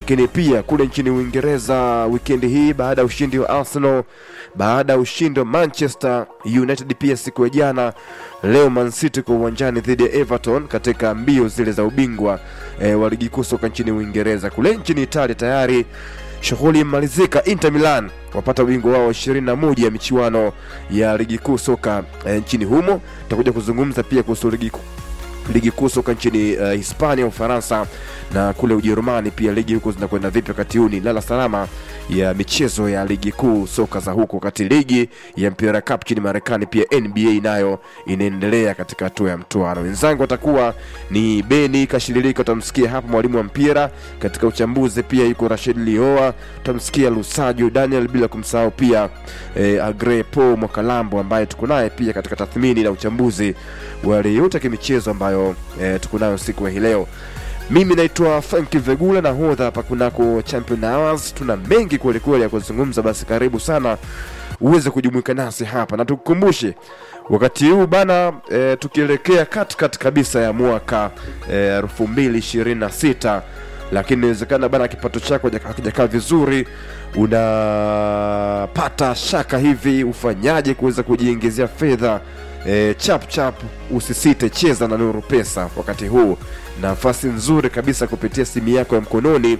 lakini pia kule nchini Uingereza wikendi hii baada ya ushindi wa Arsenal, baada ya ushindi wa Manchester United pia siku ya jana, leo Man City kwa uwanjani dhidi ya Everton katika mbio zile za ubingwa e, wa ligi kuu soka nchini Uingereza. Kule nchini Italia tayari shughuli imemalizika. Inter Milan wapata ubingwa wao 21 ya michuano ya ligi kuu soka e, nchini humo. Tutakuja kuzungumza pia kuhusu ligi kuu ligi kuu soka nchini uh, Hispania, Ufaransa na kule Ujerumani pia ligi huko zinakwenda vipi wakati huu. Ni lala salama ya michezo ya ligi kuu soka za huko, wakati ligi ya mpira cup nchini Marekani pia NBA nayo inaendelea katika hatua ya mtoano. Wenzangu watakuwa ni Beni Kashililika, utamsikia hapa mwalimu wa mpira katika uchambuzi, pia yuko Rashid Lioa, utamsikia Lusajo Daniel, bila kumsahau pia eh, Agre Po Mwakalambo ambaye tuko naye pia katika tathmini na uchambuzi wa yale yote ya kimichezo ambayo eh, tuko nayo siku ya hii leo. Mimi naitwa Frank Vegula na hodha hapa kunako Champion Hours. Tuna mengi kwelikweli ya kuzungumza, basi karibu sana uweze kujumuika nasi hapa, na tukukumbushe wakati huu bana e, tukielekea katikati kabisa ya mwaka elfu mbili ishirini na sita lakini inawezekana bana kipato chako hakijakaa vizuri, unapata shaka hivi, ufanyaje kuweza kujiingizia fedha e, chap chap, usisite, cheza na Nuru Pesa wakati huu, nafasi nzuri kabisa kupitia simu yako ya mkononi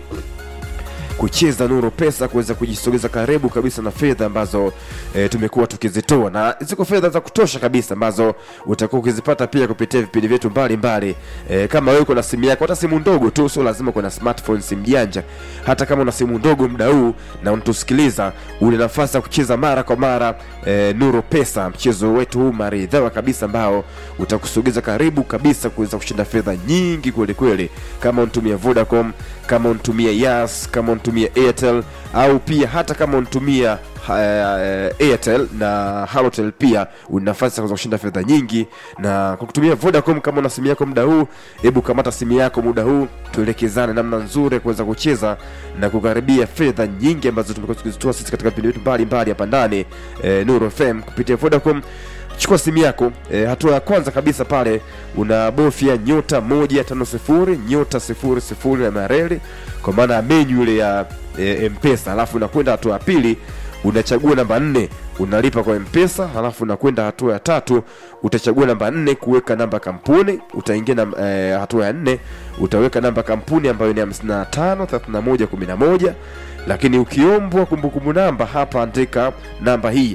kucheza Nuru Pesa kuweza kujisogeza karibu kabisa na fedha ambazo e, tumekuwa tukizitoa, na ziko fedha za kutosha kabisa ambazo utakuwa ukizipata pia kupitia vipindi vyetu mbalimbali. E, kama wewe uko na simu yako, hata simu ndogo tu, sio lazima uko na smartphone, simu janja. Hata kama una simu ndogo muda huu na unatusikiliza, una nafasi ya kucheza mara kwa mara e, Nuru Pesa, mchezo wetu huu maridhawa kabisa ambao utakusogeza karibu kabisa kuweza kushinda fedha nyingi kweli kweli, kama unatumia Vodacom, kama unatumia Yas, kama unatumia Airtel au pia hata kama unatumia uh, Airtel na Halotel pia una nafasi ya kushinda fedha nyingi. Na kwa kutumia Vodacom, kama una simu yako muda huu, hebu kamata simu yako muda huu, tuelekezane namna nzuri ya kuweza kucheza na kukaribia fedha nyingi ambazo tumekuwa tukizitoa sisi katika vipindi vyetu mbalimbali hapa ndani eh, Nuru FM kupitia Vodacom. Chukua simu yako e, hatua ya kwanza kabisa pale unabofya nyota moja tano sifuri nyota sifuri sifuri na mareli kwa maana ya menyu ile ya e, Mpesa, alafu unakwenda hatua ya pili unachagua namba nne unalipa kwa Mpesa, halafu unakwenda hatua ya tatu utachagua namba nne kuweka namba kampuni. Utaingia na e, hatua ya nne utaweka namba kampuni ambayo ni 55 31 11 lakini ukiombwa kumbukumbu namba hapa andika namba hii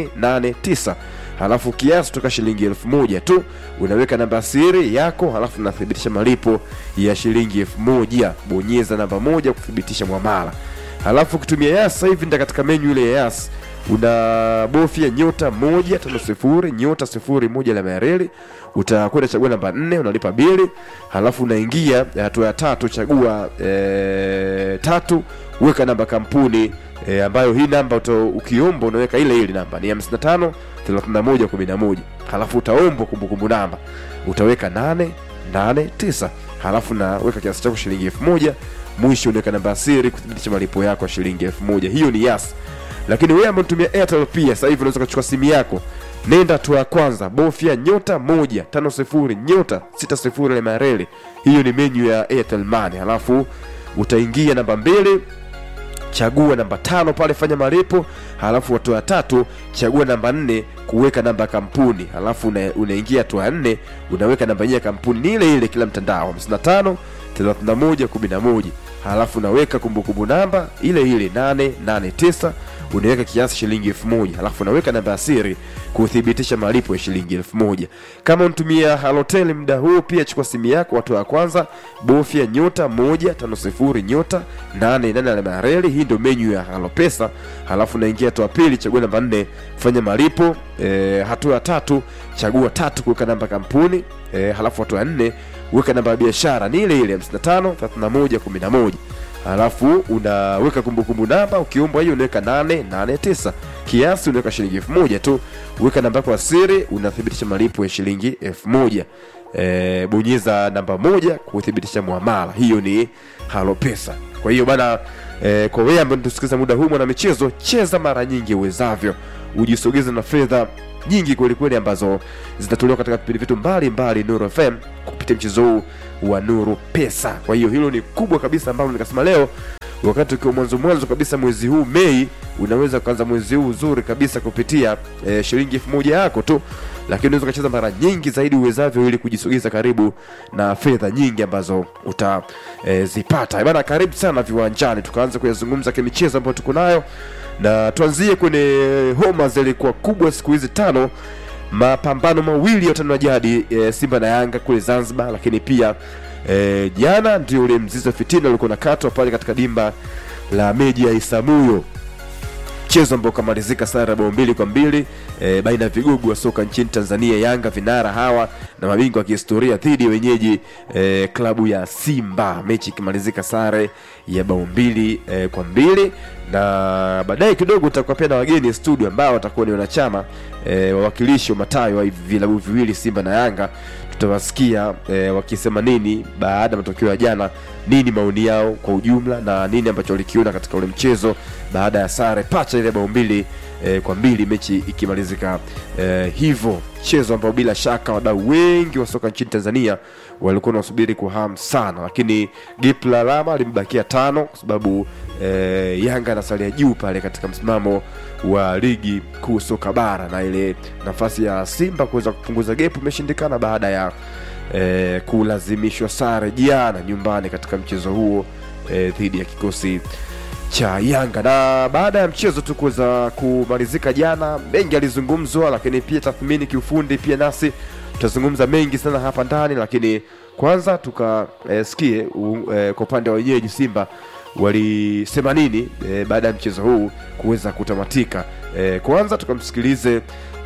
889 halafu kiasi toka shilingi elfu moja tu unaweka namba siri yako, halafu unathibitisha malipo ya shilingi elfu moja bonyeza namba moja kuthibitisha mwamala. Halafu ukitumia Yas sasa hivi nda katika menyu ile ya Yas unabofya nyota moja tano sifuri nyota sifuri moja la mareli, utakwenda chagua namba nne unalipa bili, halafu unaingia hatua ya tatu chagua e, tatu weka namba kampuni e, ambayo hii namba ukiomba unaweka ile ile namba ni 55 31 11, halafu utaombwa kumbukumbu namba utaweka 889, halafu naweka kiasi chako shilingi elfu moja mwisho unaweka namba siri kuthibitisha malipo yako ya shilingi elfu moja Hiyo ni Yas. Lakini wewe ambaye unatumia Airtel pia sasa hivi unaweza kuchukua simu yako, nenda hatua ya kwanza, bofya nyota moja tano sifuri nyota sita sifuri na mareli. Hiyo ni menyu ya Airtel Money, halafu utaingia namba mbili chagua namba tano pale fanya malipo, halafu hatua ya tatu chagua namba nne kuweka namba ya kampuni, halafu una, unaingia hatua ya nne unaweka namba yenyewe ya kampuni ni ile ile kila mtandao 55 31 11, halafu unaweka kumbukumbu namba ile ile 889 unaweka kiasi shilingi elfu moja halafu unaweka namba ya siri kuthibitisha malipo ya shilingi elfu moja Kama unatumia Halotel muda huu, pia chukua simu yako, hatua ya kwanza bofya nyota moja tano sifuri nyota nane nane alama ya reli. Hii ndio menyu ya Halopesa. Halafu unaingia hatua ya pili, chagua namba nne fanya malipo. E, hatua ya tatu chagua tatu kuweka namba kampuni. E, halafu hatua ya nne weka namba ya biashara ni ile ile 55 31 11 halafu unaweka kumbukumbu namba, ukiombwa hiyo unaweka 889 kiasi unaweka shilingi elfu moja tu. Weka namba yako ya siri, unathibitisha malipo ya shilingi elfu moja. E, bonyeza namba moja kuthibitisha muamala. Hiyo ni Halo Pesa. Kwa hiyo bana, e, kwa wewe ambaye unatusikiliza muda huu, mwana michezo, cheza mara nyingi uwezavyo, ujisogeze na fedha nyingi kwelikweli ambazo zitatolewa katika vipindi vyetu mbalimbali Nuru FM kupitia mchezo huu wa Nuru Pesa. Kwa hiyo hilo ni kubwa kabisa ambalo nikasema leo wakati ukiwa mwanzo mwanzo kabisa mwezi huu Mei unaweza kuanza mwezi huu uzuri kabisa kupitia e, shilingi elfu moja yako tu, lakini unaweza ukacheza mara nyingi zaidi uwezavyo ili kujisogeza karibu na fedha nyingi ambazo utazipata. E, bana, karibu sana viwanjani, tukaanza kuyazungumza kimichezo ambayo tuko nayo, na tuanzie kwenye homa zilikuwa kubwa siku hizi tano mapambano mawili ya utani wa jadi e, Simba na Yanga kule Zanzibar, lakini pia e, jana ndio ule mzizi wa fitina ulikuwa unakatwa pale katika dimba la Meji ya Isamuyo, mchezo ambao ukamalizika sare ya bao mbili kwa mbili e, baina ya vigogo wa soka nchini Tanzania, Yanga vinara hawa na mabingwa wa kihistoria dhidi ya wenyeji e, klabu ya Simba, mechi ikimalizika sare ya bao mbili e, kwa mbili na baadaye kidogo tutakuwa pia na wageni studio ambao watakuwa ni wanachama e, wawakilishi wa matayo wa hivi vilabu viwili Simba na Yanga. Tutawasikia e, wakisema nini baada ya matokeo ya jana, nini maoni yao kwa ujumla na nini ambacho walikiona katika ule mchezo baada ya sare pacha ile bao mbili e, kwa mbili, mechi ikimalizika e, hivyo, mchezo ambao bila shaka wadau wengi wa soka nchini Tanzania walikuwa wanasubiri kwa hamu sana, lakini gap la alama limebakia tano kwa sababu e, Yanga anasalia juu pale katika msimamo wa ligi kuu soka bara, na ile nafasi ya Simba kuweza kupunguza gap imeshindikana baada ya e, kulazimishwa sare jana nyumbani katika mchezo huo e, dhidi ya kikosi cha Yanga. Na baada ya mchezo tu kuweza kumalizika jana, mengi alizungumzwa, lakini pia tathmini kiufundi pia nasi tutazungumza mengi sana hapa ndani, lakini kwanza tukasikie e, e, kwa upande wa wenyeji Simba walisema nini e, baada ya mchezo huu kuweza kutamatika. E, kwanza tukamsikilize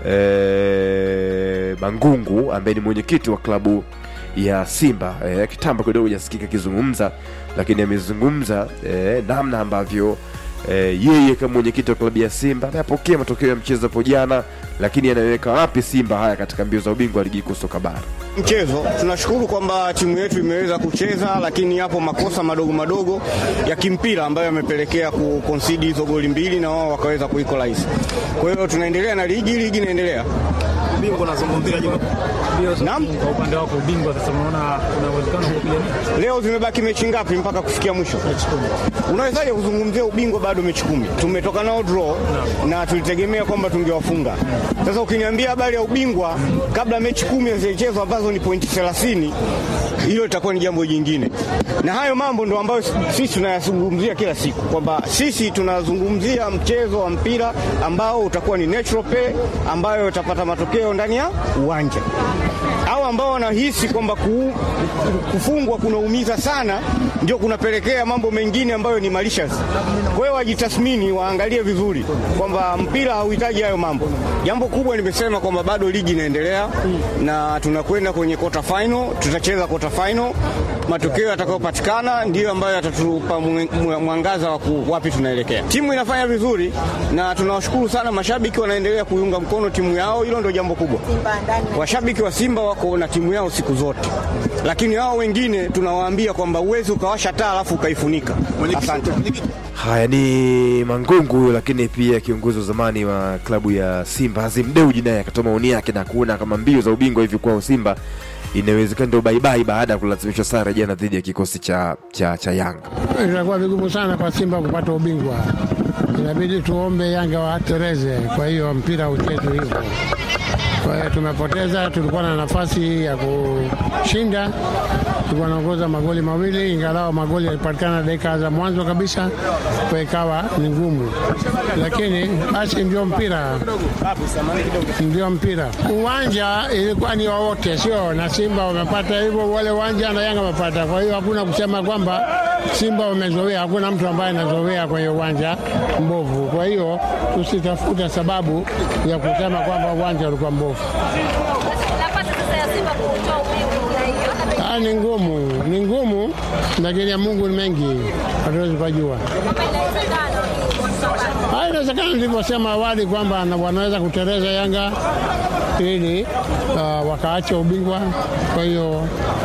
e, Mangungu ambaye ni mwenyekiti wa klabu ya Simba e, kitambo kidogo jasikika akizungumza, lakini amezungumza e, namna ambavyo e, yeye kama mwenyekiti wa klabu ya Simba ameyapokea matokeo ya mchezo hapo jana, lakini anaweka wapi Simba haya katika mbio za ubingwa wa ligi kuu soka bara mchezo. Tunashukuru kwamba timu yetu imeweza kucheza, lakini yapo makosa madogo madogo ya kimpira ambayo yamepelekea kukonsidi hizo goli mbili na wao wakaweza kuequalize. Kwa hiyo tunaendelea na ligi, ligi inaendelea. Ubingwa unazungumzia Juma. Naam. Kwa upande wako ubingwa sasa unaona kuna uwezekano wa kupigania Leo zimebaki mechi ngapi mpaka kufikia mwisho? mechi kumi? Unawezaje kuzungumzia ubingwa bado mechi kumi? Tumetoka nao draw na tulitegemea kwamba tungewafunga. Sasa ukiniambia habari ya ubingwa kabla mechi kumi hazichezwa ambazo ni pointi 30, hilo litakuwa ni jambo jingine. Na hayo mambo ndo ambayo sisi tunayazungumzia kila siku kwamba sisi tunazungumzia mchezo wa mpira ambao utakuwa ni natural play ambayo utapata matokeo ndani ya uwanja au ambao wanahisi kwamba ku, kufungwa kunaumiza sana, ndio kunapelekea mambo mengine ambayo ni malicious. Kwa hiyo wajitathmini, waangalie vizuri kwamba mpira hauhitaji hayo mambo. Jambo kubwa nimesema kwamba bado ligi inaendelea na tunakwenda kwenye quarter final, tutacheza quarter final. Matokeo yatakayopatikana ndiyo ambayo yatatupa mwangaza wa wapi tunaelekea. Timu inafanya vizuri na tunawashukuru sana mashabiki, wanaendelea kuiunga mkono timu yao, hilo ndio jambo kubwa. Washabiki wa Simba wako na timu yao siku zote, lakini hao wengine tunawaambia kwamba uwezi ukawasha taa alafu ukaifunika. Asante. Haya ni Mangungu huyo, lakini pia kiongozi wa zamani wa klabu ya Simba Azim Deuji naye akatoa maoni yake na kuona kama mbio za ubingwa hivi kwao Simba inawezekana ndio baibai baada ya kulazimishwa sare jana dhidi ya kikosi cha, cha, cha Yanga. Itakuwa vigumu sana kwa Simba kupata ubingwa, inabidi tuombe Yanga watereze. Kwa hiyo mpira uchezwe hivyo. Kwa hiyo tumepoteza, tulikuwa na nafasi ya kushinda, tulikuwa naongoza magoli mawili, ingalau magoli yalipatikana dakika za mwanzo kabisa, kwa ikawa ni ngumu, lakini basi ndio mpira, ndio mpira. Uwanja ilikuwa ni wawote, sio na Simba wamepata hivyo, wale uwanja na Yanga wamepata. Kwa hiyo hakuna kusema kwamba Simba wamezoea, hakuna mtu ambaye anazoea kwenye uwanja mbovu. Kwa hiyo tusitafute sababu ya kusema kwamba uwanja ulikuwa mbovu. Nafasi sasa ya Simba kutoa ubingwa unaiona Ah, ni ngumu, ni ngumu, lakini ya Mungu ni mengi, hatuwezi kujua. kama inawezekana. Ah, Inawezekana nilivyosema awali kwamba na- wanaweza kutereza Yanga ili uh, wakaacha ubingwa. Kwa hiyo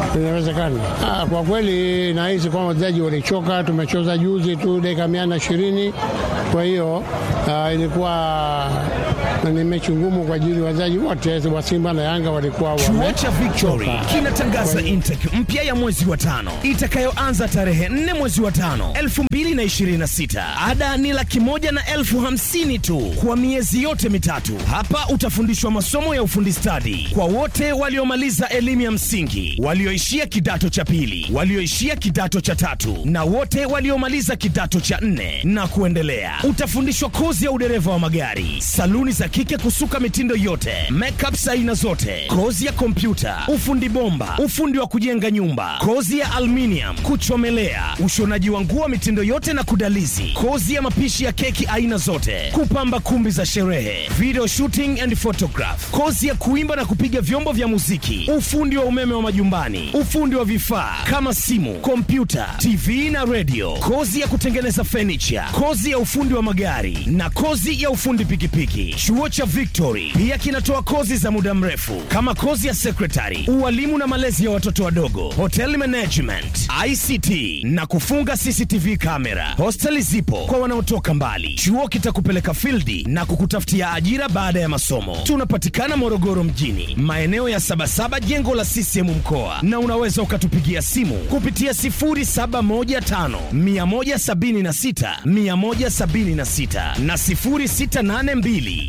inawezekana. Ah, kwa kweli nahisi kwamba wachezaji walichoka. Tumecheza juzi tu dakika mia na ishirini, kwa hiyo ah, ilikuwa ni mechi ngumu kwa ajili ya wachezaji wote wa Simba na Yanga walikuwa Chuo wame cha Victory kinatangaza intake mpya ya mwezi wa tano itakayoanza tarehe 4 mwezi wa tano 2026. Ada ni laki moja na elfu hamsini tu kwa miezi yote mitatu. Hapa utafundishwa masomo ya ufundi stadi kwa wote waliomaliza elimu ya msingi, walioishia kidato cha pili, walioishia kidato cha tatu na wote waliomaliza kidato cha nne na kuendelea. Utafundishwa kozi ya udereva wa magari, saluni za kike kusuka mitindo yote, makeup za aina zote, kozi ya kompyuta, ufundi bomba, ufundi wa kujenga nyumba, kozi ya aluminium, kuchomelea, ushonaji wa nguo mitindo yote na kudalizi, kozi ya mapishi ya keki aina zote, kupamba kumbi za sherehe, video shooting and photograph, kozi ya kuimba na kupiga vyombo vya muziki, ufundi wa umeme wa majumbani, ufundi wa vifaa kama simu, kompyuta, TV na radio, kozi ya kutengeneza furniture, kozi ya ufundi wa magari na kozi ya ufundi pikipiki. Chuo cha Victory pia kinatoa kozi za muda mrefu kama kozi ya secretary, ualimu na malezi ya watoto wadogo, hotel management, ICT na kufunga CCTV kamera. Hosteli zipo kwa wanaotoka mbali. Chuo kitakupeleka fildi na kukutafutia ajira baada ya masomo. Tunapatikana Morogoro mjini, maeneo ya Sabasaba, jengo la CCM mkoa, na unaweza ukatupigia simu kupitia 0715 176 176 na 0682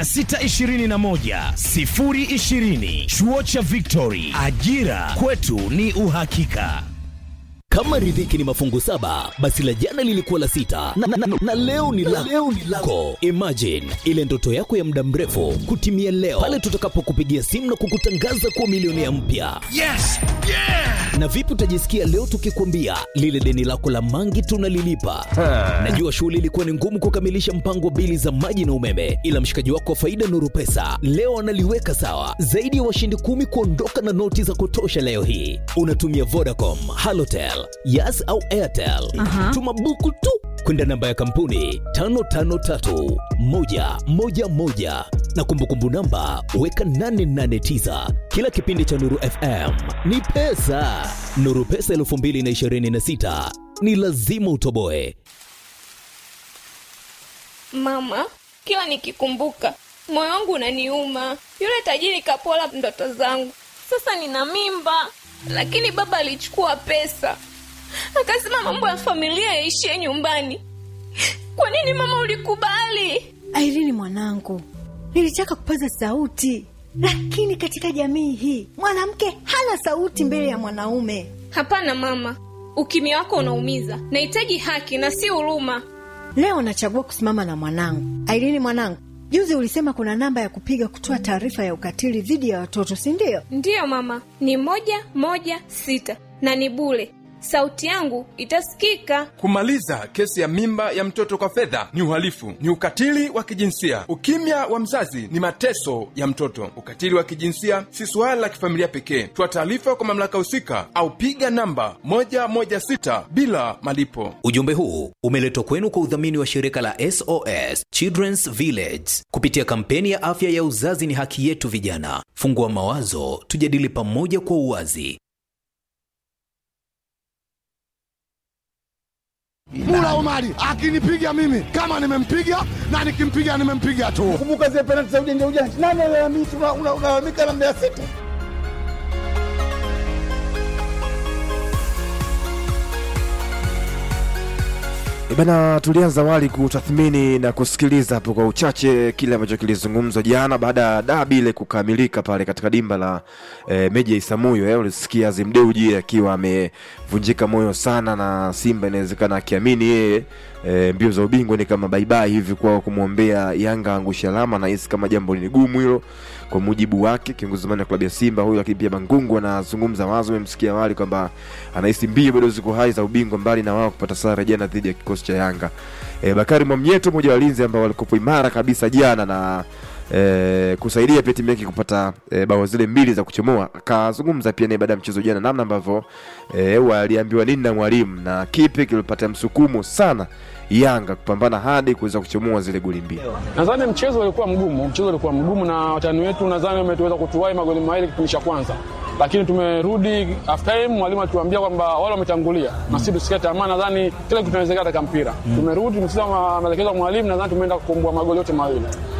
621 020. Chuo cha Victory, ajira kwetu ni uhakika. Kama riziki ni mafungu saba, basi la jana lilikuwa la sita na, na, na, na leo ni la leo ni lako. Imagine ile ndoto yako ya muda mrefu kutimia leo pale tutakapokupigia simu na kukutangaza kuwa milionea mpya. Yes! Yeah! Na vipi utajisikia leo tukikwambia lile deni lako la mangi tunalilipa? Najua shughuli ilikuwa ni ngumu kukamilisha mpango wa bili za maji na umeme, ila mshikaji wako wa faida Nuru Pesa leo analiweka sawa. Zaidi ya washindi kumi kuondoka na noti za kutosha leo hii. Unatumia Vodacom, Halotel, Yas au Airtel. Tuma buku tu kwenda namba ya kampuni 553111 na kumbukumbu namba weka 889. Kila kipindi cha Nuru FM ni pesa. Nuru Pesa 2026 ni lazima utoboe. Mama, kila nikikumbuka moyo wangu unaniuma. Yule tajiri kapola ndoto zangu. Sasa nina mimba, lakini baba alichukua pesa akasema mambo ya familia yaishie nyumbani. Kwa nini mama ulikubali? Airini mwanangu, nilitaka kupaza sauti, lakini katika jamii hii mwanamke hana sauti mbele ya mwanaume. Hapana mama, ukimya wako unaumiza. Nahitaji haki na si huruma. Leo nachagua kusimama na mwanangu. Airini mwanangu, juzi ulisema kuna namba ya kupiga kutoa taarifa ya ukatili dhidi ya watoto, si ndio? Ndiyo mama, ni moja moja sita na ni bure. Sauti yangu itasikika. Kumaliza kesi ya mimba ya mtoto kwa fedha ni uhalifu, ni ukatili wa kijinsia. Ukimya wa mzazi ni mateso ya mtoto. Ukatili wa kijinsia si suala la kifamilia pekee. Toa taarifa kwa mamlaka husika au piga namba 116 bila malipo. Ujumbe huu umeletwa kwenu kwa udhamini wa shirika la SOS Children's Village kupitia kampeni ya afya ya uzazi ni haki yetu. Vijana, fungua mawazo, tujadili pamoja kwa uwazi. Mula Omari akinipiga mimi kama nimempiga na nikimpiga nimempiga tu. Kumbuka zile penalti za ujanja ujanja, nani alalamika? Unalalamika na Mbeya City. E Bana, tulianza awali kutathmini na kusikiliza hapo kwa uchache kile ambacho kilizungumzwa jana baada ya dabi ile kukamilika pale katika dimba la e, Meja ya Isamuyo. Eh, ulisikia Azim Dewji akiwa amevunjika moyo sana na Simba inawezekana akiamini yeye e, mbio za ubingwa ni kama baibai hivi kwao kumwombea Yanga angusha alama, na hisi kama jambo ni gumu hilo kwa mujibu wake kiongozi zamani wa klabu ya Simba huyo. Lakini pia Mangungu anazungumza wazo, umemsikia awali kwamba anahisi mbio bado ziko hai za ubingwa, mbali na wao kupata sare jana dhidi ya kikosi cha Yanga. E, Bakari Mwamnyeto mmoja wa walinzi ambao walikuwa imara kabisa jana na eh, kusaidia pia timu yake kupata eh, bao zile mbili za kuchomoa. Akazungumza pia naye baada ya mchezo jana, namna ambavyo eh, waliambiwa nini na mwalimu na kipi kilipata msukumo sana Yanga kupambana hadi kuweza kuchomoa zile goli mbili. Nadhani mchezo ulikuwa mgumu, mchezo ulikuwa mgumu na watani wetu nadhani wametuweza kutuwai magoli mawili kipindi cha kwanza, lakini tumerudi half time, mwalimu alituambia kwamba wale wametangulia na sisi tusikie tamaa. Nadhani kila kitu kinawezekana katika mpira. Tumerudi tumesikia ma- maelekezo ya mwalimu, nadhani tumeenda kukomboa magoli yote mawili.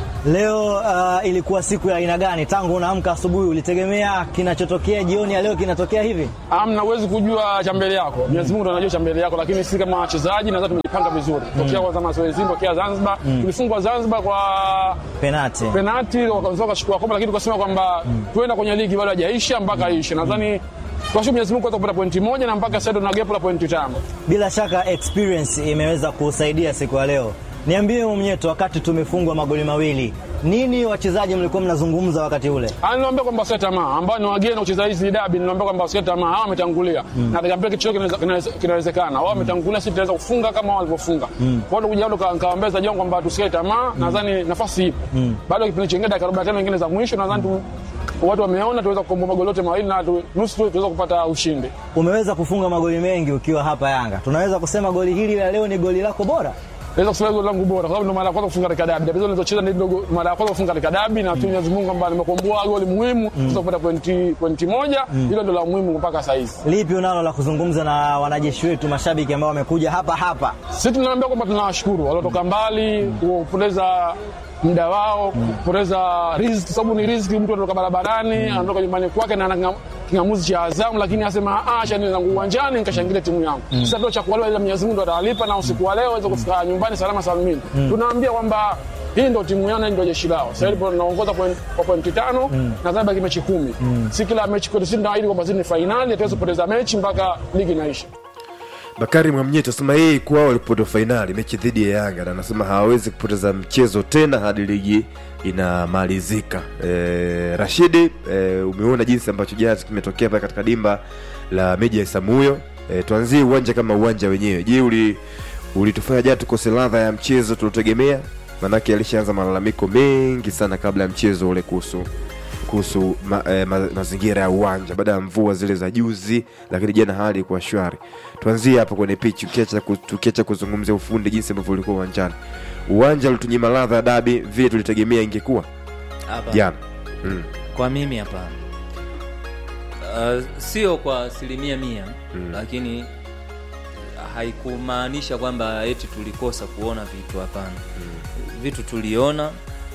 Leo uh, ilikuwa siku ya aina gani? Tangu unaamka asubuhi ulitegemea kinachotokea jioni ya leo kinatokea hivi? Amna, huwezi kujua cha mbele yako. Mwenyezi Mungu ndo anajua cha mbele yako, lakini sisi kama wachezaji nadhani tumejipanga vizuri. Tokea kwanza mazoezi tokea Zanzibar, tulifungwa Zanzibar kwa Penati. penati wakaanza wakachukua kombe, lakini tukasema kwamba tuenda kwenye ligi bado haijaisha mpaka ishe. Nadhani tunashukuru Mwenyezi Mungu kwanza kupata pointi moja na mpaka sasa ndo na gap la pointi tano. Bila shaka experience imeweza kusaidia siku ya leo. Niambie Mnyeto, wakati tumefungwa magoli mawili, nini wachezaji mlikuwa mnazungumza wakati ule? Ah, Niliwaambia kwamba wasikate tamaa, ambao ni wageni kucheza hizi dabi, niliwaambia kwamba wasikate tamaa, hawa wametangulia na katika mpira kitu chote kinaweza- kinaweza- kinawezekana. Wao wametangulia, sisi tunaweza kufunga kama wao walivyofunga. Kwa hiyo kuja hapo nikawaambia zaidi yangu kwamba tusikate tamaa, nadhani nafasi ipo. Bado kipindi chingine dakika 45 nyingine za mwisho, nadhani tu watu wameona tuweza kukomboa magoli yote mawili na tu- nusu tu tuweza kupata ushindi. Umeweza kufunga magoli mengi ukiwa hapa Yanga, tunaweza kusema goli hili la leo ni goli lako bora? Naweza kusema goli langu bora kwa sababu ndo mara ya kwanza kufunga katika dabi. Dabi zote nilizocheza ndio go- mara ya kwanza kufunga katika dabi na tu Mwenyezi Mungu kwamba nimekomboa goli muhimu tuweza kupata pointi pointi moja. Hilo ndio la muhimu mpaka sasa hivi. Lipi unalo la kuzungumza na wanajeshi wetu mashabiki ambao wamekuja hapa hapa? Sisi tunaambia kwamba tunawashukuru waliotoka mbali kupoteza muda wao kupoteza riziki, sababu ni riziki. Mtu anatoka barabarani anatoka nyumbani kwake na ana kingamuzi cha Azamu, lakini asema "Ah, acha niende zangu uwanjani nikashangilia timu yangu. Sasa ndio cha kuwalewa, ila Mwenyezi Mungu ndo atawalipa na usiku wa leo waweze kufika nyumbani salama salimini. Tunaambia kwamba hii ndio timu yao na hii ndio jeshi lao. Sasa hivi tunaongoza point- kwa pointi tano na zaidi baki mechi kumi. Si kila mechi kwetu sisi tunaahidi kwamba sisi ni fainali, hatuwezi kupoteza mechi mpaka ligi inaisha. Bakari Mwamnyeto asema yeye kwao walipata fainali mechi dhidi ya Yanga na anasema hawawezi kupoteza mchezo tena hadi ligi inamalizika. E, Rashidi e, umeona jinsi ambacho jana kimetokea pale katika dimba la Meja ya Samuyo. E, tuanzie uwanja kama uwanja wenyewe. Je, uli ulitufanya jana tukose ladha ya mchezo tuliotegemea? Manake alishaanza malalamiko mengi sana kabla ya mchezo ule kuhusu kuhusu ma, eh, ma, mazingira ya uwanja baada ya mvua zile za juzi, lakini jana hali ilikuwa shwari. Tuanzie hapo kwenye pitch, ukiacha ku- tukiacha kuzungumzia ufundi jinsi ambavyo ulikuwa uwanjani. Uwanja ulitunyima ladha ya dabi vile tulitegemea ingekuwa Hapa. jana. Mm. Kwa mimi hapana. Uh, sio kwa asilimia mia Mm. lakini haikumaanisha kwamba eti tulikosa kuona vitu hapana. Vitu tuliona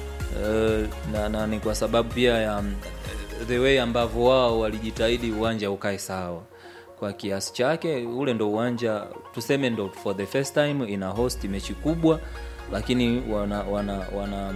uh, na, na ni kwa sababu pia ya um, the way ambavyo wao walijitahidi uwanja ukae sawa kwa kiasi chake. Ule ndo uwanja tuseme ndo for the first time ina host mechi kubwa, lakini wana, wana, wana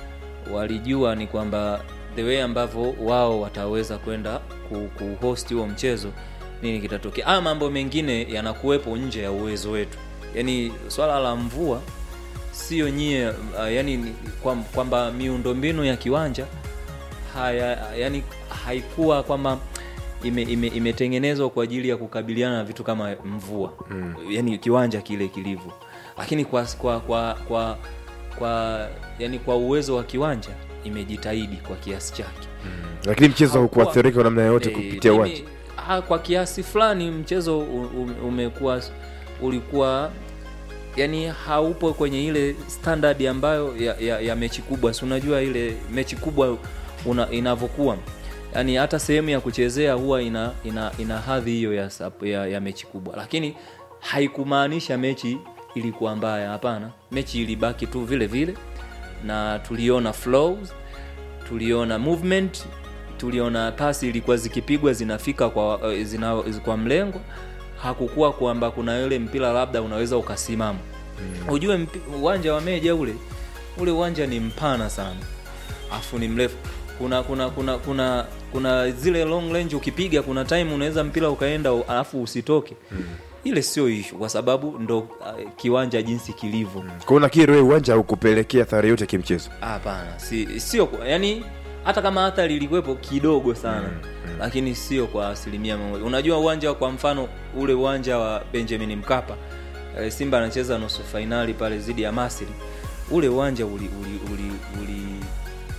walijua ni kwamba the way ambavyo wao wataweza kwenda ku- kuhost huo mchezo nini kitatokea ama mambo mengine yanakuwepo nje ya uwezo wetu yaani swala la mvua sio nyie uh, yani ni kwam- kwamba miundombinu ya kiwanja haya yani haikuwa kwamba ime, ime, imetengenezwa kwa ajili ya kukabiliana na vitu kama mvua Mm. yani kiwanja kile kilivyo lakini kwa kwa kwa kwa, kwa yani kwa uwezo wa kiwanja imejitahidi kwa kiasi chake Lakini mchezo Haukuwa- haukuathirika kwa namna yoyote Eh, kupitia mimi- uwanja. ha, kwa kiasi fulani mchezo u- u- umekuwa ulikuwa yani haupo kwenye ile standard ambayo ya, ya, ya mechi kubwa si unajua ile mechi kubwa una, inavyokuwa yani hata sehemu ya kuchezea huwa ina, ina, ina hadhi hiyo ya, sap- ya, ya mechi kubwa lakini haikumaanisha mechi ilikuwa mbaya hapana mechi ilibaki tu vile vile na tuliona flows tuliona movement tuliona pasi ilikuwa zikipigwa zinafika kwa, eh, zina, kwa mlengo hakukuwa kwamba kuna yule mpira labda unaweza ukasimama mm. ujue mpi- uwanja wa meja ule ule uwanja ni mpana sana afu ni mrefu kuna kuna kuna kuna kuna zile long range ukipiga kuna time unaweza mpira ukaenda u- alafu usitoke mm. ile sio ishu kwa sababu ndo uh, kiwanja jinsi kilivyo mm. Kwa hiyo nakiri wewe uwanja haukupelekea athari yote kimchezo. hapana si, sio kwa- yani hata kama athari ilikuwepo kidogo sana mm, lakini sio kwa asilimia mia moja unajua uwanja wa- kwa mfano ule uwanja wa benjamin mkapa eh, simba anacheza nusu fainali pale dhidi ya masri ule uwanja uli, uli, uli, uli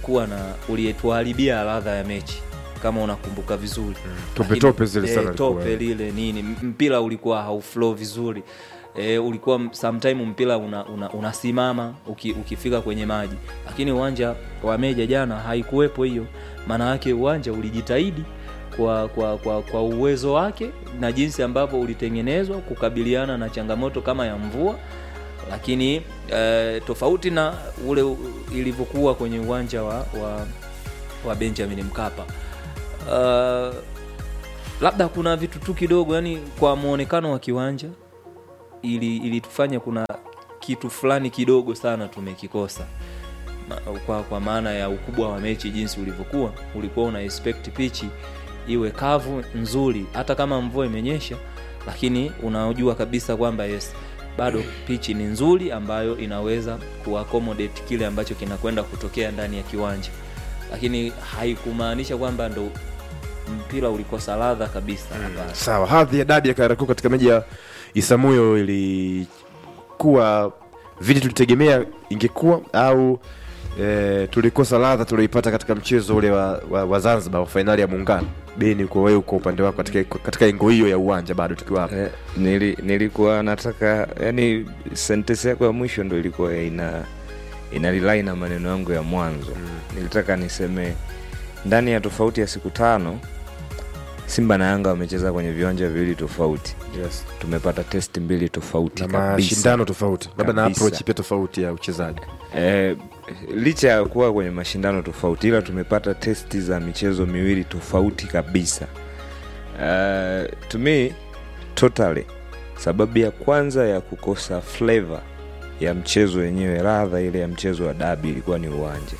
ulikuwa na ulietuharibia ladha ya mechi kama unakumbuka vizuri Tope Lakini- tope zile eh, sana tope ilikuwa. lile nini M- mpira ulikuwa hauflow vizuri E, ulikuwa m- sometime mpira una, una, unasimama uki, ukifika kwenye maji lakini uwanja wa meja jana haikuwepo hiyo maana yake uwanja ulijitahidi kwa, kwa, kwa, kwa uwezo wake na jinsi ambavyo ulitengenezwa kukabiliana na changamoto kama ya mvua lakini e, tofauti na ule u- ilivyokuwa kwenye uwanja wa, wa, wa benjamin mkapa uh, labda kuna vitu tu kidogo yani kwa mwonekano wa kiwanja ili ilitufanya kuna kitu fulani kidogo sana tumekikosa Ma- kwa, kwa maana ya ukubwa wa mechi jinsi ulivyokuwa ulikuwa una expect pichi iwe kavu nzuri hata kama mvua imenyesha lakini unajua kabisa kwamba yes bado pichi ni nzuri ambayo inaweza kuaccommodate kile ambacho kinakwenda kutokea ndani ya kiwanja lakini haikumaanisha kwamba ndo mpira ulikosa ladha kabisa hapana. sawa hadhi ya dabi ya karaku katika meji ya isamuyo ilikuwa vile tulitegemea ingekuwa au e, tulikosa ladha tulioipata katika mchezo ule wa, wa, wa zanzibar wa fainali ya muungano beni kwa wewe kwa upande wako katika, katika engo hiyo ya uwanja bado tukiwa hapa Eh, nili, nilikuwa nataka yani sentesi yako ya mwisho ndo ilikuwa ina ina rely na maneno yangu ya mwanzo mm. nilitaka niseme ndani ya tofauti ya siku tano simba na yanga wamecheza kwenye viwanja viwili tofauti yes. tumepata testi mbili tofauti na kabisa. mashindano tofauti labda na Kabisa. approach pia tofauti ya uchezaji Eh, licha ya kuwa kwenye mashindano tofauti ila tumepata testi za michezo miwili tofauti kabisa uh, to me totally sababu ya kwanza ya kukosa flavor ya mchezo wenyewe radha ile ya mchezo wa dabi ilikuwa ni uwanja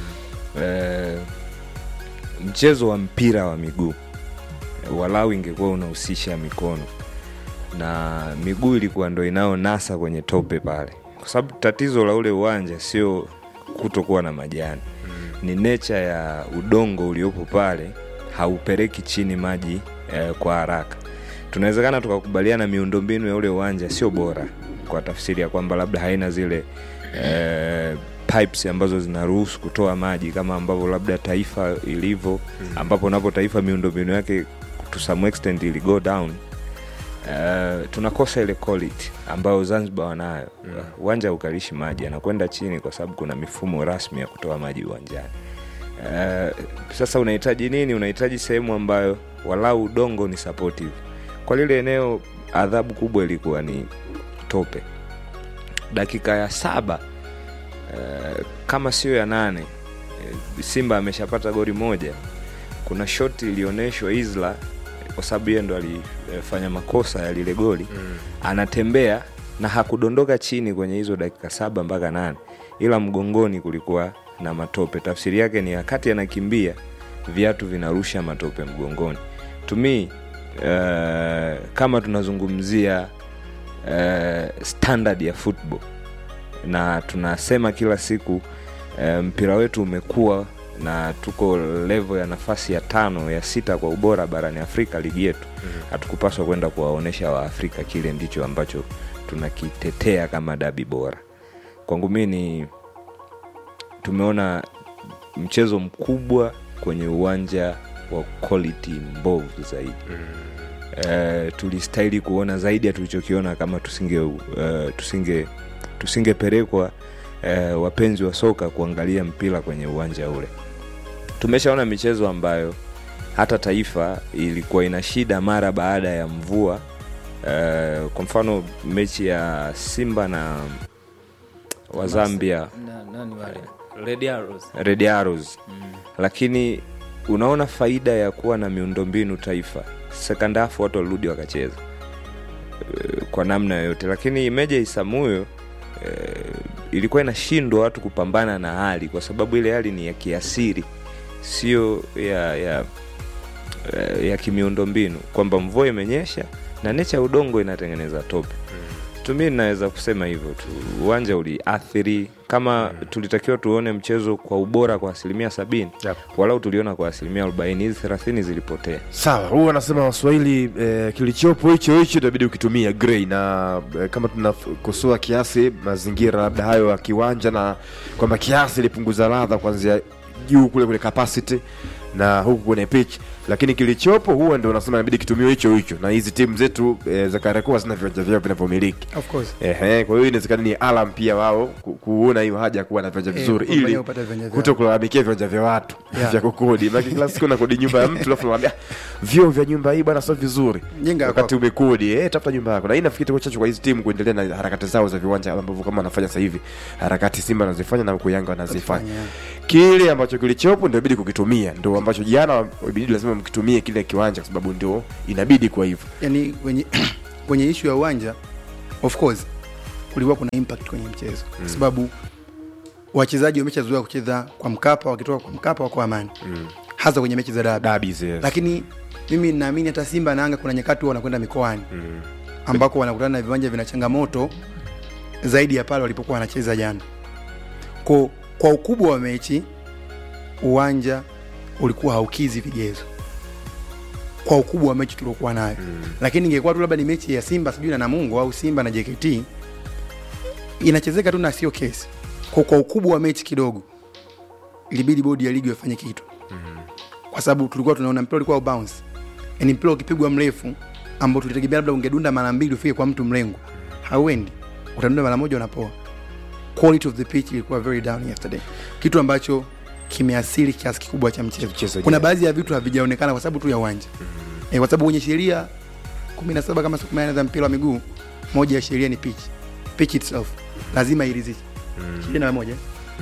uh, mchezo wa mpira wa miguu walau ingekuwa unahusisha mikono na miguu ilikuwa ndo inayonasa kwenye tope pale kwa sababu tatizo la ule uwanja sio kutokuwa na majani ni nature ya udongo uliopo pale haupeleki chini maji eh, kwa haraka tunawezekana tukakubaliana miundombinu ya ule uwanja sio bora kwa tafsiri ya kwamba labda haina zile eh, pipes ambazo zinaruhusu kutoa maji kama ambavyo labda taifa ilivyo ambapo napo taifa miundombinu yake to some extent ili go down Uh, tunakosa ile quality ambayo zanzibar wanayo uwanja ukalishi maji anakwenda chini kwa sababu kuna mifumo rasmi ya kutoa maji uwanjani uh, sasa unahitaji nini unahitaji sehemu ambayo walau udongo ni supportive kwa lile eneo adhabu kubwa ilikuwa ni tope dakika ya saba uh, kama sio ya nane uh, simba ameshapata goli moja kuna shoti ilionyeshwa isla kwa sababu yeye ndo alifanya makosa ya lile goli mm. anatembea na hakudondoka chini kwenye hizo dakika saba mpaka nane ila mgongoni kulikuwa na matope tafsiri yake ni wakati anakimbia viatu vinarusha matope mgongoni tumi uh, kama tunazungumzia uh, standard ya football na tunasema kila siku uh, mpira wetu umekuwa na tuko levo ya nafasi ya tano ya sita kwa ubora barani afrika ligi yetu hatukupaswa kwenda kuwaonyesha waafrika kile ndicho ambacho tunakitetea kama dabi bora kwangu mi ni tumeona mchezo mkubwa kwenye uwanja wa quality mbovu zaidi uh, tulistahili kuona zaidi ya tulichokiona kama tusinge uh, tusinge tusingepelekwa uh, wapenzi wa soka kuangalia mpira kwenye uwanja ule tumeshaona michezo ambayo hata taifa ilikuwa ina shida mara baada ya mvua uh, kwa mfano mechi ya simba na wa zambia Na- nani wale? Red Arrows. Red Arrows. lakini unaona faida ya kuwa na miundombinu taifa second half watu walirudi wakacheza Eh, kwa namna yoyote lakini meja isamuyo eh, ilikuwa inashindwa watu kupambana na hali kwa sababu ile hali ni ya kiasiri sio ya ya eh, ya kimiundombinu kwamba mvua imenyesha na necha ya udongo inatengeneza tope tumi naweza kusema hivyo tu uwanja uliathiri kama tulitakiwa tuone mchezo kwa ubora kwa asilimia sabini Yep. walau tuliona kwa asilimia arobaini hizi thelathini zilipotea sawa huu anasema waswahili eh, kilichopo hicho hicho itabidi ukitumia grey na eh, kama tunakosoa kiasi mazingira labda hayo ya kiwanja na kwamba kiasi ilipunguza ladha kuanzia juu kule kule capacity na huku kwenye pitch lakini kilichopo huwa ndio unasema inabidi kitumiwe hicho hicho na hizi timu zetu e, za Kariakoo hazina viwanja vyao vinavyomiliki Of course. Ehe, kwa hiyo inawezekana ni alam pia wao ku- kuona hiyo haja ya kuwa na viwanja Eh, vizuri kufanya ili upate viwanja vyao. kuto kulalamikia viwanja vya watu Yeah. vya kukodi maana kila siku nakodi nyumba ya mtu alafu naambia vyoo vya nyumba hii bwana sio vizuri Jenga wakati umekodi eh tafuta nyumba yako na hii nafikiri itakuwa chachu kwa hizi timu kuendelea na harakati zao za viwanja ambavyo kama wanafanya sasa hivi harakati Simba wanazifanya na huko Yanga wanazifanya kile ambacho kilichopo ndio inabidi kukitumia ndio ambacho jana ibidi lazima mkitumie kile kiwanja kwa sababu ndio inabidi kwa hivyo yani kwenye kwenye ishu ya uwanja of course kulikuwa kuna impact kwenye mchezo Mm. kwa sababu wachezaji wameshazoea kucheza kwa mkapa wakitoka kwa mkapa wako amani mm. hasa kwenye mechi za dabi Derbies, yes. lakini mimi naamini hata simba na anga kuna nyakati huwa wanakwenda mikoani mm. ambako wanakutana na viwanja vina changamoto zaidi ya pale walipokuwa wanacheza jana kwa, kwa ukubwa wa mechi uwanja ulikuwa haukizi vigezo kwa ukubwa wa mechi tuliokuwa nayo mm. lakini ingekuwa tu labda ni mechi ya simba sijui na namungo au simba na jkt inachezeka tu na sio kesi kwa, kwa ukubwa wa mechi kidogo ilibidi bodi ya ligi wafanye kitu kwa sababu tulikuwa tunaona mpira ulikuwa bounce yani mpira ukipigwa mrefu ambao tulitegemea labda ungedunda mara mbili ufike kwa mtu mlengo hauendi utadunda mara moja unapoa quality of the pitch ilikuwa very down yesterday kitu ambacho kimeasili kiasi kikubwa cha mchezo kuna baadhi ya vitu havijaonekana kwa sababu tu ya uwanja eh, kwa sababu kwenye sheria 17 kama siku 18 za mpira wa miguu moja ya sheria ni pitch pitch itself lazima iridhishe sheria namba moja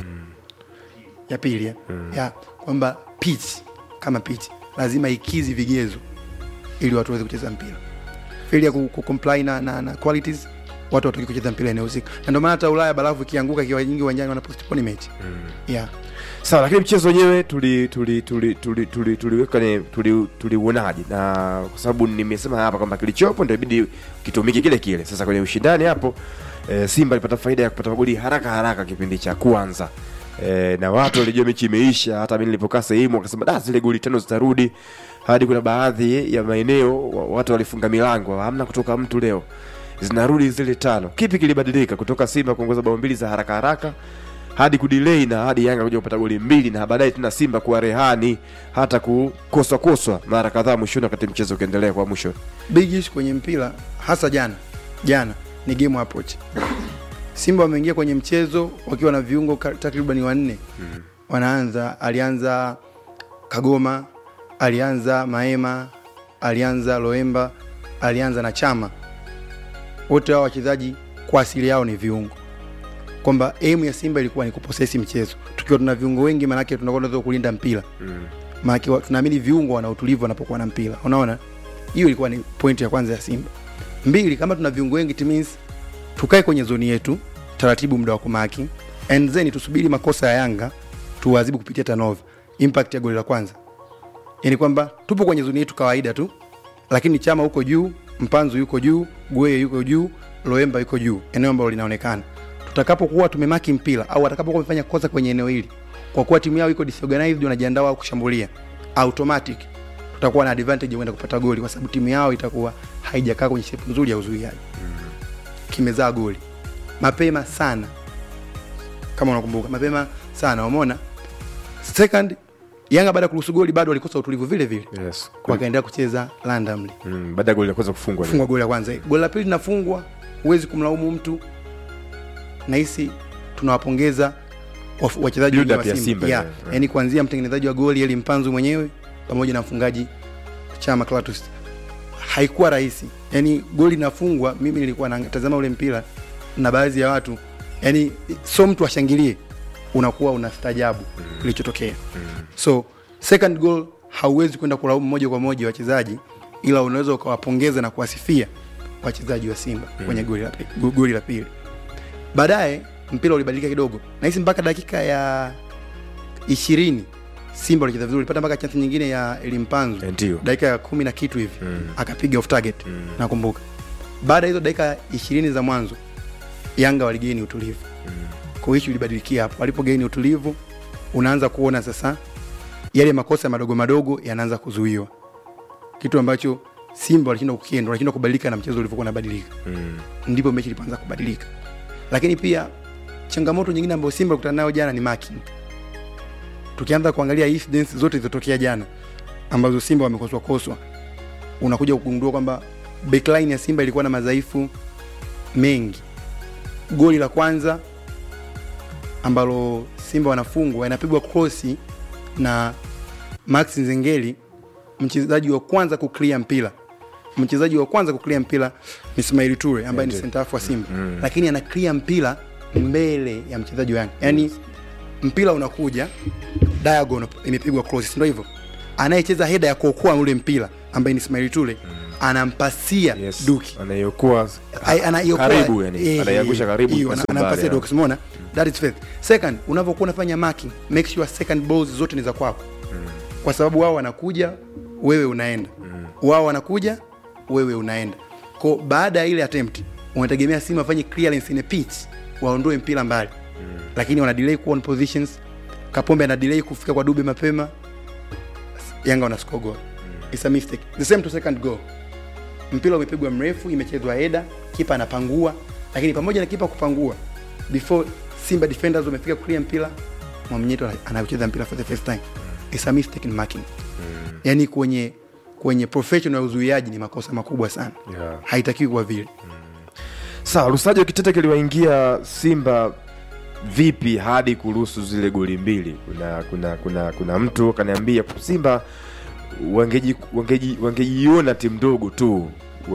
ya pili ya, ya kwamba pitch kama pitch lazima ikizi vigezo ili watu waweze kucheza mpira failure ku, ku comply na, na, na qualities watu watoki kucheza mpira eneo husika na ndio maana hata Ulaya barafu ikianguka ikiwa nyingi uwanjani wana postpone mechi yeah sawa lakini mchezo wenyewe tuli tuli tuli tuli tuli tuliweka ni tuli tuliuonaje na kwa sababu nimesema hapa kwamba kilichopo ndio ibidi kitumike kile kile sasa kwenye ushindani hapo e, simba alipata faida ya kupata magoli haraka haraka kipindi cha kwanza e, na watu walijua mechi imeisha hata mimi nilipokaa sehemu wakasema da zile goli tano zitarudi hadi kuna baadhi ya maeneo wa- watu walifunga milango hamna kutoka mtu leo zinarudi zile tano kipi kilibadilika kutoka simba kuongoza bao mbili za haraka haraka hadi kudilei na hadi yanga kuja kupata goli mbili na baadaye tena simba kuwa rehani hata kukoswa koswa mara kadhaa mwishoni wakati mchezo ukiendelea kwa mwisho big issue kwenye mpira hasa jana jana ni game approach simba wameingia kwenye mchezo wakiwa na viungo ka- takriban wanne mm. wanaanza alianza kagoma alianza maema alianza loemba alianza na chama wote hao wachezaji kwa asili yao ni viungo kwamba aim ya simba ilikuwa ni kuposesi mchezo tukiwa tuna viungo wengi maanake tunakuwa tunaweza kulinda mpira mm. maanake wa- tunaamini viungo wana utulivu wanapokuwa na mpira unaona hiyo ilikuwa ni point ya kwanza ya simba mbili kama tuna viungo wengi it means tukae kwenye zoni yetu taratibu muda wa kumaki and then tusubiri makosa ya yanga tuwazibu kupitia tanova impact ya goli la kwanza yani kwamba tupo kwenye zoni yetu kawaida tu lakini chama huko juu mpanzu yuko juu gweye yuko juu loemba yuko juu eneo ambalo linaonekana tutakapokuwa tumemaki mpira au watakapokuwa wamefanya kosa kwenye eneo hili kwa kuwa timu yao iko disorganized wanajiandaa wao kushambulia automatic tutakuwa na advantage ya kwenda kupata goli kwa sababu timu yao itakuwa haijakaa kwenye shape nzuri ya uzuiaji kimezaa goli mapema sana kama unakumbuka mapema sana umeona second yanga baada ya kuruhusu goli bado walikosa utulivu vile vile yes. wakaendelea kucheza randomly mm. baada ya goli la kwanza kufungwa kufungwa goli la kwanza goli la pili linafungwa huwezi kumlaumu mtu nahisi tunawapongeza waf- wachezaji Build wengi up wa ya Simba. Simba, Yeah. yeah, yeah. yaani kuanzia mtengenezaji wa goli eli mpanzu mwenyewe pamoja na mfungaji chama Clatous haikuwa rahisi yaani goli linafungwa mimi nilikuwa natazama ule mpira na baadhi ya watu yaani so mtu ashangilie unakuwa unastajabu kilichotokea so second goal hauwezi kwenda kulaumu moja kwa moja wachezaji ila unaweza ukawapongeza na kuwasifia wachezaji wa simba Mm. kwenye goli la pi- go- goli la pili baadaye mpira ulibadilika kidogo nahisi mpaka dakika ya ishirini simba walicheza vizuri ulipata mpaka chansi nyingine ya elimpanzu ndio dakika ya kumi na kitu hivi Mm. akapiga off target nakumbuka baada ya hizo dakika ishirini za mwanzo yanga waligeni utulivu kwa hiyo ilibadilikia hapo walipogeni utulivu unaanza kuona sasa yale makosa madogo madogo yanaanza kuzuiwa kitu ambacho simba walishindwa kukienda walishindwa kubadilika na mchezo ulivyokuwa unabadilika mm. ndipo mechi ilipoanza kubadilika lakini pia changamoto nyingine ambayo simba kutana nayo jana ni marking tukianza kuangalia incidents zote zilizotokea jana ambazo simba wamekoswa koswa unakuja kugundua kwamba backline ya simba ilikuwa na madhaifu mengi goli la kwanza ambalo simba wanafungwa inapigwa krosi na max nzengeli mchezaji wa kwanza kuclear mpira mchezaji wa kwanza kuclear mpira ni Ismail Ture ambaye ni Ndio. center half wa Simba Mm. lakini ana clear mpira mbele ya mchezaji wa Yanga yani mpira unakuja diagonal imepigwa cross ndio hivyo anayecheza heda ya kuokoa ule mpira ambaye ni Ismail Ture anampasia Duki anayokuwa Ai- anaiokoa- karibu yani eh, anaiangusha karibu hiyo, kwa ana- Sumbari, anampasia yani. Duki umeona that is faith second unavyokuwa unafanya marking make sure second balls zote ni za kwako kwa sababu wao wanakuja wewe unaenda wao wanakuja wewe unaenda ko baada ya ile attempt unategemea simu afanye clearance in a pitch waondoe mpira mbali lakini wana delay kuwa on positions kapombe ana delay kufika kwa dube mapema yanga wana score goal it's a mistake the same to second goal mpira umepigwa mrefu imechezwa heda kipa anapangua lakini pamoja na kipa kupangua before simba defenders wamefika kuclear mpira mwamnyeto anacheza mpira for the first time it's a mistake in marking yani kwenye kwenye professional ya uzuiaji ni makosa makubwa sana Yeah. haitakiwi kuwa vile sawa lusajo kitete kiliwaingia simba vipi hadi kuruhusu zile goli mbili kuna kuna kuna kuna mtu kaniambia simba wangeji- wangeji- wangejiona timu ndogo tu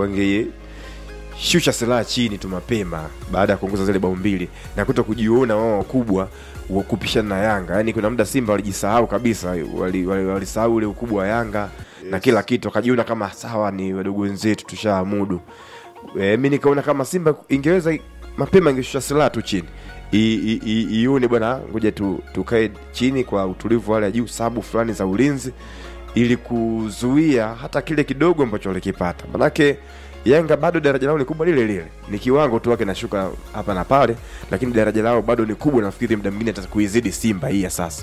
wangeshusha silaha chini tu mapema baada ya kuongoza zile bao mbili na kuto kujiona wao wakubwa wa kupishana na yanga yaani kuna muda simba walijisahau kabisa walisahau wali, wali walisahau ule ukubwa wa yanga na kila kitu wakajiona kama sawa ni wadogo wenzetu tushaamudu e, mi nikaona kama simba ingeweza mapema ingeshusha silaha tu chini I- i- i- ione bwana ngoja tu, tukae chini kwa utulivu wale ya juu sabu fulani za ulinzi ili kuzuia hata kile kidogo ambacho walikipata manake yanga bado daraja lao ni kubwa lile lile ni kiwango tu wake nashuka hapa na pale lakini daraja lao bado ni kubwa nafikiri muda mwingine hata kuizidi simba hii ya sasa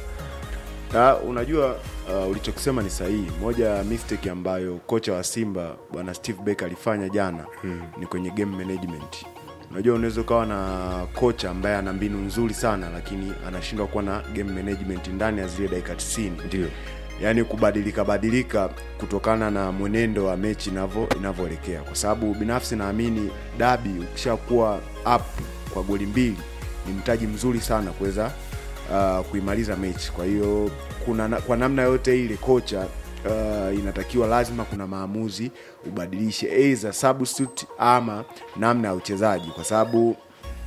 Ah, unajua uh, ulichokisema ni sahihi moja ya mistake ambayo kocha wa simba bwana steve beck alifanya jana hmm. ni kwenye game management unajua unaweza ukawa na kocha ambaye ana mbinu nzuri sana lakini anashindwa kuwa na game management ndani ya zile dakika 90 ndio yaani kubadilika badilika kutokana na mwenendo wa mechi inavyo inavyoelekea kwa sababu binafsi naamini dabi ukishakuwa up kwa goli mbili ni mtaji mzuri sana kuweza uh, kuimaliza mechi kwa hiyo kuna na, kwa namna yote ile kocha uh, inatakiwa lazima kuna maamuzi ubadilishe either substitute ama namna ya uchezaji kwa sababu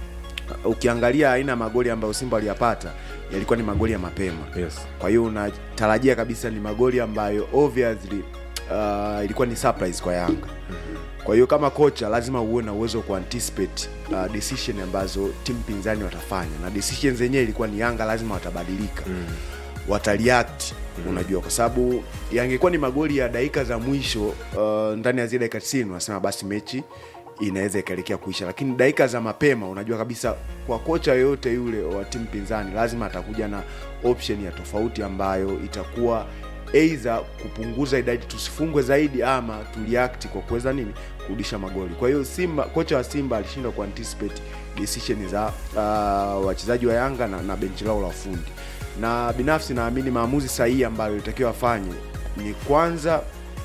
ukiangalia aina ya magoli ambayo simba aliyapata yalikuwa ni magoli ya mapema yes. kwa hiyo unatarajia kabisa ni magoli ambayo obviously uh, ilikuwa ni surprise kwa yanga kwa hiyo kama kocha lazima uwe na uwezo wa kuanticipate uh, decision ambazo timu pinzani watafanya na decision zenyewe ilikuwa ni yanga lazima watabadilika mm. watareact mm. unajua kwa sababu yangekuwa ni magoli ya dakika za mwisho uh, ndani ya zile dakika 90 unasema basi mechi inaweza ikaelekea kuisha lakini dakika za mapema unajua kabisa kwa kocha yoyote yule wa timu pinzani lazima atakuja na option ya tofauti ambayo itakuwa eidha kupunguza idadi tusifungwe zaidi ama tuliakti kwa kuweza nini kurudisha magoli kwa hiyo simba kocha wa simba alishindwa kuanticipate decision za uh, wachezaji wa yanga na, na benchi lao la ufundi na binafsi naamini maamuzi sahihi ambayo ilitakiwa afanye ni kwanza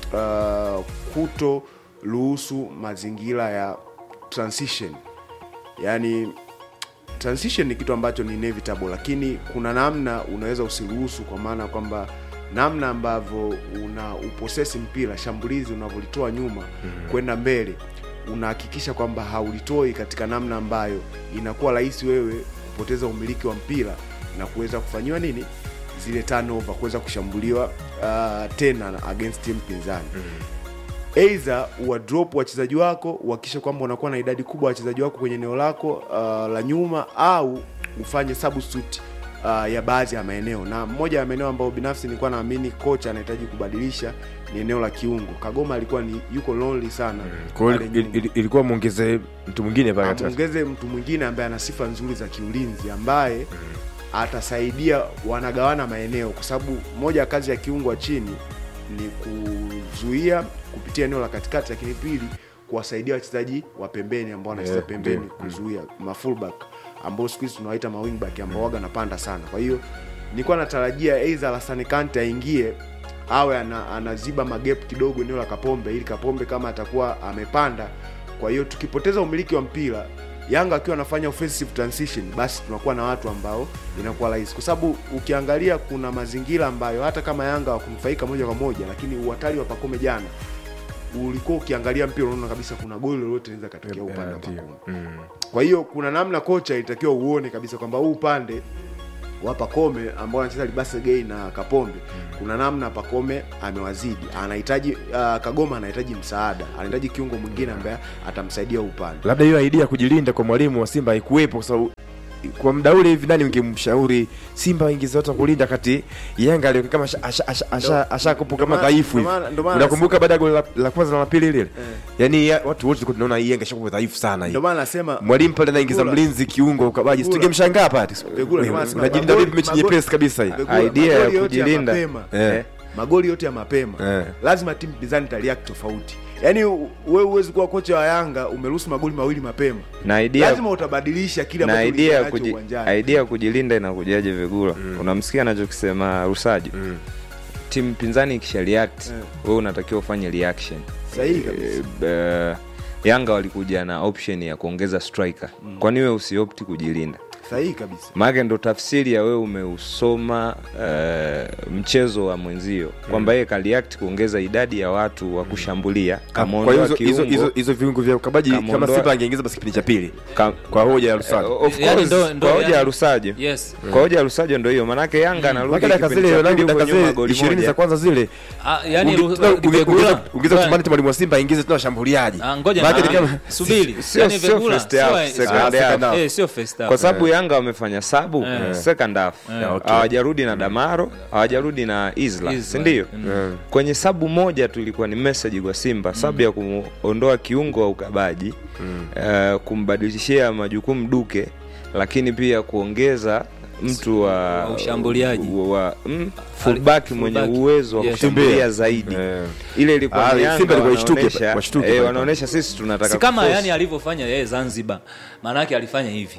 uh, kuto ruhusu mazingira ya transition yaani transition ni kitu ambacho ni inevitable lakini kuna namna unaweza usiruhusu kwa maana kwamba namna ambavyo una uposesi mpira shambulizi unavyolitoa nyuma mm-hmm. kwenda mbele unahakikisha kwamba haulitoi katika namna ambayo inakuwa rahisi wewe kupoteza umiliki wa mpira na kuweza kufanyiwa nini zile turnover kuweza kushambuliwa uh, tena na against timu pinzani mm-hmm eidha uwadrop wachezaji wako uhakikishe kwamba unakuwa na idadi kubwa ya wachezaji wako kwenye eneo lako uh, la nyuma au ufanye substitute uh, ya baadhi ya maeneo na moja ya maeneo ambayo binafsi nilikuwa naamini kocha anahitaji kubadilisha ni eneo la kiungo kagoma alikuwa ni yuko lonely sana Kwa hiyo pale il- nyuma. il- ilikuwa mwongeze mtu mwingine pale katikati. amwongeze mtu mwingine ambaye ana sifa nzuri za kiulinzi ambaye atasaidia wanagawana maeneo kwa sababu moja ya kazi ya kiungo wa chini ni kuzuia kupitia eneo la katikati lakini pili kuwasaidia wachezaji wa pembeni ambao wanacheza Yeah, pembeni ndio. kuzuia mafullback ambao siku hizi tunawaita mawingback ambao waga napanda sana kwa hiyo nilikuwa natarajia aidha Alassane Kante aingie awe ana, anaziba magep kidogo eneo la Kapombe ili Kapombe kama atakuwa amepanda. Kwa hiyo tukipoteza umiliki wa mpira Yanga akiwa anafanya offensive transition, basi tunakuwa na watu ambao inakuwa rahisi, kwa sababu ukiangalia kuna mazingira ambayo hata kama Yanga wakunufaika moja kwa moja, lakini uhatari wa Pakome jana ulikuwa ukiangalia mpira unaona kabisa kuna goli lolote linaweza katokea upande wa Pakome. Kwa hiyo kuna namna kocha ilitakiwa uone kabisa kwamba huu upande wa Pakome ambao anacheza Libase Gay na Kapombe kuna namna Pakome amewazidi, anahitaji uh, Kagoma anahitaji msaada, anahitaji kiungo mwingine ambaye atamsaidia upande. labda hiyo idea ya kujilinda kwa mwalimu wa Simba haikuwepo kwa sababu kwa muda ule hivi nani ungemshauri Simba waingize watu wa kulinda kati Yanga alikuwa kama asha- asha- asha- asha- ashakopo kama maana- dhaifu ndo hivi. maana- ndo maana Unakumbuka baada ya goli la, la kwanza na la pili lile? Yaani ya- watu wote tulikuwa tunaona hii Yanga ishakuwa dhaifu sana hii. Ndio maana nasema Mwalimu pale anaingiza Pegula- mlinzi kiungo ukabaji. Pegula- Tungemshangaa pale. Pegula, ndio maana nasema Unajilinda magoli- vipi mechi magoli- nyepesi kabisa hii? Pegula, magoli yote ya mapema, Eh. magoli yote ya mapema Eh. lazima timu pinzani itareact tofauti. Yaani u- wewe huwezi kuwa kocha wa Yanga umeruhusu magoli mawili mapema, na idea lazima utabadilisha kile na ambacho idea ulikuwa ya nacho kuji, uwanjani. idea ya kujilinda inakujaje vigula unamsikia anachokisema rusaji timu pinzani ikisha react wewe unatakiwa ufanye reaction Sahihi kabisa. Eh, eh, yanga walikuja na option ya kuongeza striker Mm. kwani wewe usiopti kujilinda Sahihi kabisa. maake ndo tafsiri ya wewe umeusoma eh, mchezo wa mwenzio kwamba yeye kaliact kuongeza idadi ya watu wa kushambulia Kwa kamuondoa hiyo hizo- hizo kiungo hizo hizo viungo vya ukabaji kama Kamuondoa- Simba angeingiza basi kipindi cha pili. Kwa hoja ya Lusajo. Eh, of Yaani course, ndo- ndo kwa hoja yani- ya Rusaje Yes. kwa hoja ya Rusaje ndo hiyo manake Yanga anarudi Mpaka dakika kipindi zile cha pili dakika huko nyuma zile goli 20 moja. za kwanza zile. Ah, yani Unge- Ru- unge- unge- Vegula- ungeza- ungeza Ngoja- kutamani tu mwalimu wa Simba aingize tena washambuliaji. Ah, ngoja Maana na- ni kama- subiri. Sio- Yani sio Vegula, first half, sio- second ah, half. second half. Eh, sio first half. kwa sababu Eh. Yanga wamefanya sabu Eh. second half Eh, okay. hawajarudi na Damaro hawajarudi na Isla Isla, si ndio? mm. Kwenye sabu moja tu ilikuwa ni message kwa Simba, sabu ya kumuondoa kiungo wa ukabaji eh, kumbadilishia majukumu Duke, lakini pia kuongeza mtu wa Wa ushambuliaji. wa, wa mm, fullback mwenye fullback. uwezo wa Yes. kushambulia Tembea. zaidi Eh. ile ilikuwa Ah, ni Yanga Simba ilikuwa ishtuke, wanaonesha- washtuke eh, pale. wanaonesha sisi tunataka si kama kuforce. yani alivyofanya yeye Zanzibar, maana yake alifanya hivi.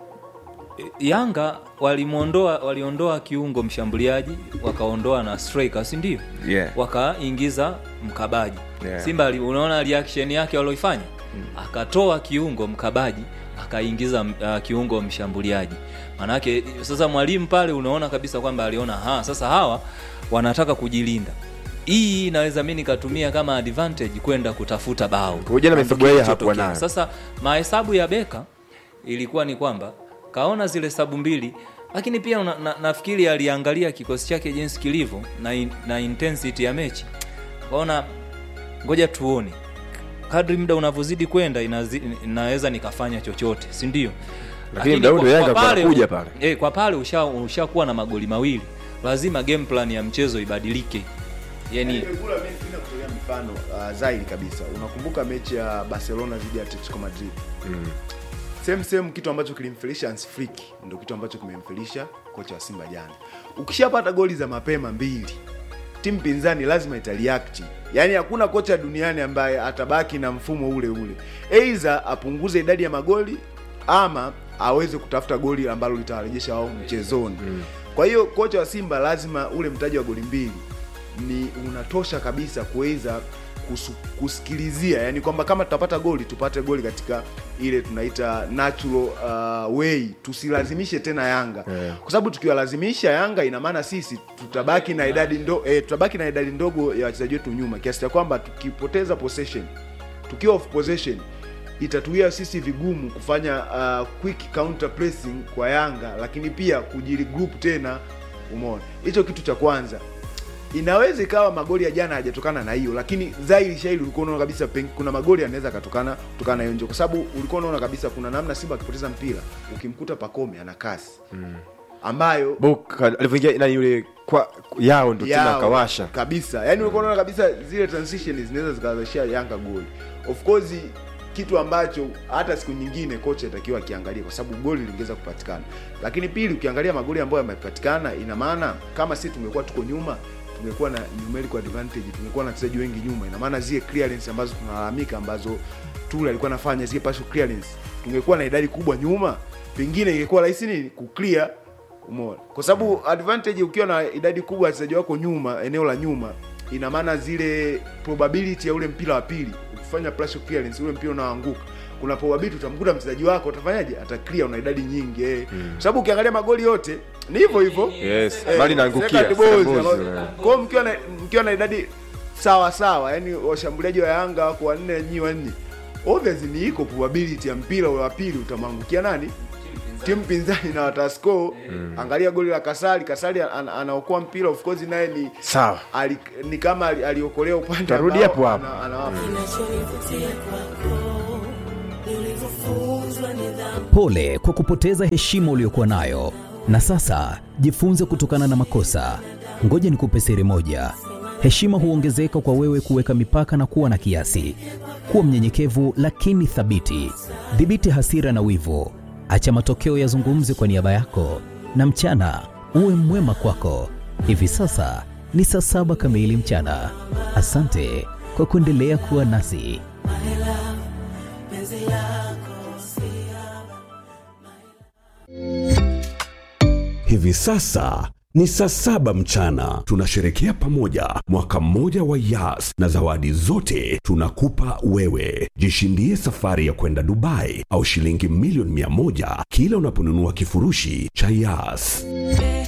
Yanga walimwondoa waliondoa kiungo mshambuliaji wakaondoa na striker, si ndio? Yeah. Wakaingiza mkabaji. Yeah. Simba ali- unaona reaction yake walioifanya, akatoa kiungo mkabaji akaingiza uh, kiungo mshambuliaji. Maanake sasa mwalimu pale unaona kabisa kwamba aliona ha, sasa hawa wanataka kujilinda. Hii inaweza mimi nikatumia kama advantage kwenda kutafuta bao. Kwa hiyo jana Na mahesabu yake ndicho hakuwa kilichotokea. nayo. Sasa mahesabu ya Beka ilikuwa ni kwamba kaona zile sabu mbili, lakini pia una, na, nafikiri aliangalia kikosi chake jinsi kilivyo na, in, na intensity ya mechi, kaona ngoja tuone kadri muda unavyozidi kwenda inazi- inaweza nikafanya chochote, si ndio? Lakini muda ule Yanga alikuwa anakuja pale. eh, kwa pale usha ushakuwa na magoli mawili, lazima game plan ya mchezo ibadilike, yani Pegula, mimi napenda kutolea mfano uh, zaidi kabisa. Unakumbuka mechi ya Barcelona dhidi ya Atletico Madrid? Same same kitu ambacho kilimfelisha Hans Flick ndio kitu ambacho kimemfelisha kocha wa Simba jana. Ukishapata goli za mapema mbili, timu pinzani lazima itareact. Yaani hakuna kocha duniani ambaye atabaki na mfumo ule ule. Aidha apunguze idadi ya magoli ama aweze kutafuta goli ambalo litawarejesha wao mchezoni. Kwa hiyo kocha wa Simba lazima ule mtaji wa goli mbili ni unatosha kabisa kuweza kusu- kusikilizia yani kwamba kama tutapata goli tupate goli katika ile tunaita natural uh, way tusilazimishe tena yanga Yeah. kwa sababu tukiwalazimisha yanga ina maana sisi tutabaki na idadi ndo, eh, tutabaki na idadi ndogo ya wachezaji wetu nyuma kiasi cha kwamba tukipoteza possession tukiwa off possession itatuia sisi vigumu kufanya uh, quick counter pressing kwa yanga lakini pia kujirigroup tena umeona hicho kitu cha kwanza inaweza ikawa magoli ya jana hajatokana na hiyo lakini zairi shairi ulikuwa unaona kabisa peng, kuna magoli yanaweza akatokana kutokana na hiyo nje kwa sababu ulikuwa unaona kabisa kuna namna simba akipoteza mpira ukimkuta pakome ana kasi ambayo Boka alivyoingia nani yule kwa yao ndo tena yao akawasha. kabisa yani ulikuwa unaona kabisa zile transition zinaweza zikawazashia yanga goli of course kitu ambacho hata siku nyingine kocha atakiwa akiangalia kwa sababu goli lingeweza kupatikana lakini pili ukiangalia magoli ambayo yamepatikana ina maana kama si tungekuwa tuko nyuma tungekuwa na numerical advantage tungekuwa na wachezaji wengi nyuma ina maana zile clearance ambazo tunalalamika ambazo Tule alikuwa anafanya zile partial clearance tungekuwa na idadi kubwa nyuma pengine ingekuwa rahisi nini kuclear umeona kwa sababu advantage ukiwa na idadi kubwa ya wachezaji wako nyuma eneo la nyuma ina maana zile probability ya ule mpira wa pili ukifanya pressure clearance ule mpira unaanguka kuna probability utamkuta mchezaji wako utafanyaje ata clear una idadi nyingi eh. mm. sababu ukiangalia magoli yote ni hivyo hivyo Yes, bali inaangukia, second balls, second balls, alo- eh. kwa hiyo mkiwa na mkiwa na idadi sawa sawa yani washambuliaji wa Yanga wako wanne nyi wanne obviously ni iko probability ya mpira ule wa pili utamwangukia nani timu pinzani na watascore mm. angalia goli la Kasali Kasali an, anaokoa mpira of course naye ni sawa ali, ni kama ali- aliokolewa upande Tarudi ambao hapo hapo. ana- anawapa. Pole kwa kupoteza heshima uliyokuwa nayo, na sasa jifunze kutokana na makosa. Ngoja nikupe siri moja: heshima huongezeka kwa wewe kuweka mipaka na kuwa na kiasi. Kuwa mnyenyekevu lakini thabiti. Dhibiti hasira na wivu, acha matokeo yazungumze kwa niaba yako, na mchana uwe mwema kwako. Hivi sasa ni saa saba kamili mchana. Asante kwa kuendelea kuwa nasi. Hivi sasa ni saa saba mchana. Tunasherekea pamoja mwaka mmoja wa Yas na zawadi zote tunakupa wewe. Jishindie safari ya kwenda Dubai au shilingi milioni mia moja kila unaponunua kifurushi cha Yas.